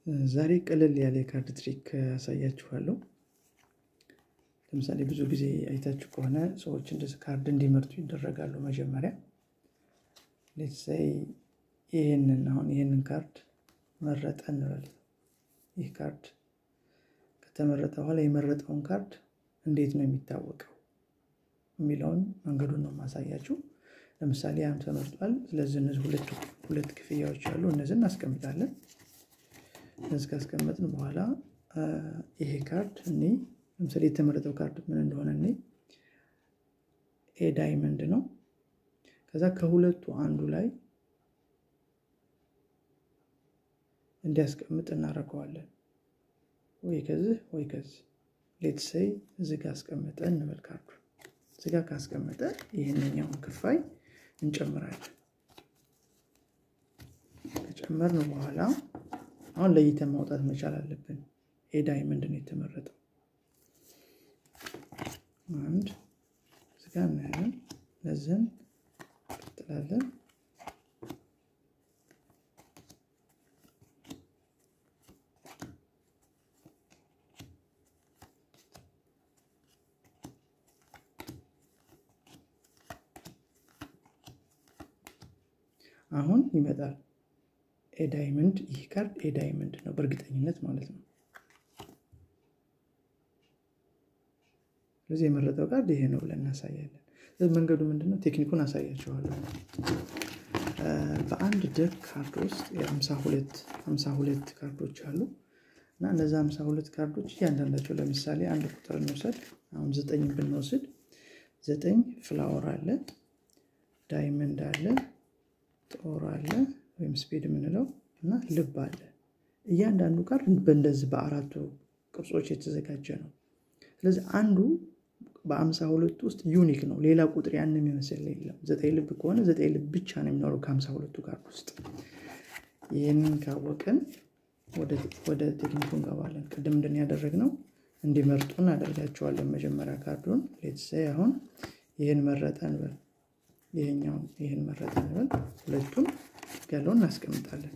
ዛሬ ቀለል ያለ የካርድ ትሪክ አሳያችኋለሁ። ለምሳሌ ብዙ ጊዜ አይታችሁ ከሆነ ሰዎች እንደዚህ ካርድ እንዲመርጡ ይደረጋሉ። መጀመሪያ ሌትሳይ ይህንን አሁን ይህንን ካርድ መረጠ እንበል። ይህ ካርድ ከተመረጠ በኋላ የመረጠውን ካርድ እንዴት ነው የሚታወቀው የሚለውን መንገዱን ነው ማሳያችሁ። ለምሳሌ ያም ተመርጧል። ስለዚህ እነዚህ ሁለት ክፍያዎች አሉ። እነዚህ እናስቀምጣለን። እነዚህ ካስቀመጥን በኋላ ይሄ ካርድ እኔ ለምሳሌ የተመረጠው ካርድ ምን እንደሆነ እኔ ኤ ዳይመንድ ነው። ከዛ ከሁለቱ አንዱ ላይ እንዲያስቀምጥ እናደርገዋለን። ወይ ከዚህ ወይ ከዚህ ሌትሰይ እዚህ ጋር አስቀመጠ እንበል ካርዱ እዚህ ጋር ካስቀመጠ ይህንኛውን ክፋይ እንጨምራለን። ከጨመርን በኋላ አሁን ለይተን ማውጣት መቻል አለብን። ኤ ዳይመንድ ነው የተመረጠው። አንድ እዚጋ እናያለን። ለዚህን ቀጥላለን። አሁን ይመጣል ኤ ዳይመንድ። ይህ ካርድ ኤ ዳይመንድ ነው በእርግጠኝነት ማለት ነው። ስለዚህ የመረጠው ካርድ ይሄ ነው ብለን እናሳያለን። ስለዚህ መንገዱ ምንድነው? ቴክኒኩን አሳያቸዋለሁ። በአንድ ደክ ካርድ ውስጥ የሀምሳ ሁለት ካርዶች አሉ እና እነዚ ሀምሳ ሁለት ካርዶች እያንዳንዳቸው ለምሳሌ አንድ ቁጥር እንውሰድ። አሁን ዘጠኝ ብንወስድ ዘጠኝ ፍላወር አለ፣ ዳይመንድ አለ ጦር አለ ወይም ስፔድ የምንለው እና ልብ አለ። እያንዳንዱ ካርድ በእንደዚህ በአራቱ ቅርጾች የተዘጋጀ ነው። ስለዚህ አንዱ በአምሳ ሁለቱ ውስጥ ዩኒክ ነው። ሌላ ቁጥር ያን የሚመስል የለም። ዘጠኝ ልብ ከሆነ ዘጠኝ ልብ ብቻ ነው የሚኖረው ከሀምሳ ሁለቱ ካርድ ውስጥ። ይህንን ካወቅን ወደ ቴክኒኩ እንገባለን። ቅድም እንድን ያደረግነው እንዲመርጡ እናደርጋቸዋለን። መጀመሪያ ካርዱን ሌትሳይ አሁን ይህን መረጠ እንበል ይሄኛውን ይህን መረጥ እንበል። ሁለቱን ያለውን እናስቀምጣለን።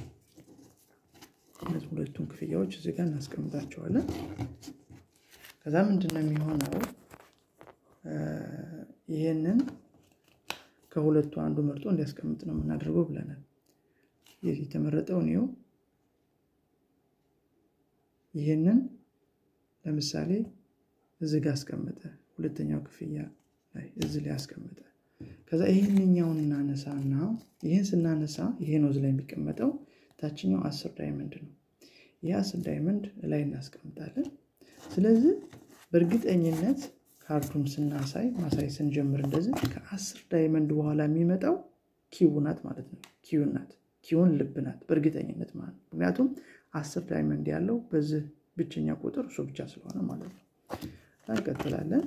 እነዚህ ሁለቱን ክፍያዎች እዚህ ጋር እናስቀምጣቸዋለን። ከዛ ምንድን ነው የሚሆነው? ይህንን ከሁለቱ አንዱ መርጦ እንዲያስቀምጥ ነው የምናደርገው ብለናል። ይህ የተመረጠውን ይኸው ይህንን ለምሳሌ እዚህ ጋር አስቀመጠ። ሁለተኛው ክፍያ ላይ እዚህ ላይ አስቀመጠ። ከዛ ይህንኛውን እናነሳና ይህን ስናነሳ ይሄ ነው ላይ የሚቀመጠው ታችኛው አስር ዳይመንድ ነው። ይህ አስር ዳይመንድ ላይ እናስቀምጣለን። ስለዚህ በእርግጠኝነት ካርዱን ስናሳይ ማሳይ ስንጀምር እንደዚህ ከአስር ዳይመንድ በኋላ የሚመጣው ኪው ናት ማለት ነው። ኪው ናት፣ ኪውን ልብ ናት በእርግጠኝነት ማለት ነው። ምክንያቱም አስር ዳይመንድ ያለው በዚህ ብቸኛ ቁጥር እሱ ብቻ ስለሆነ ማለት ነው። እንቀጥላለን።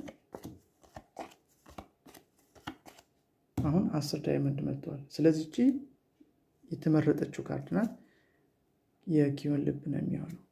አሁን አስር ዳይመንድ መጥተዋል። ስለዚህ እቺ የተመረጠችው ካርድ ናት። የኪዮን ልብ ነው የሚሆነው።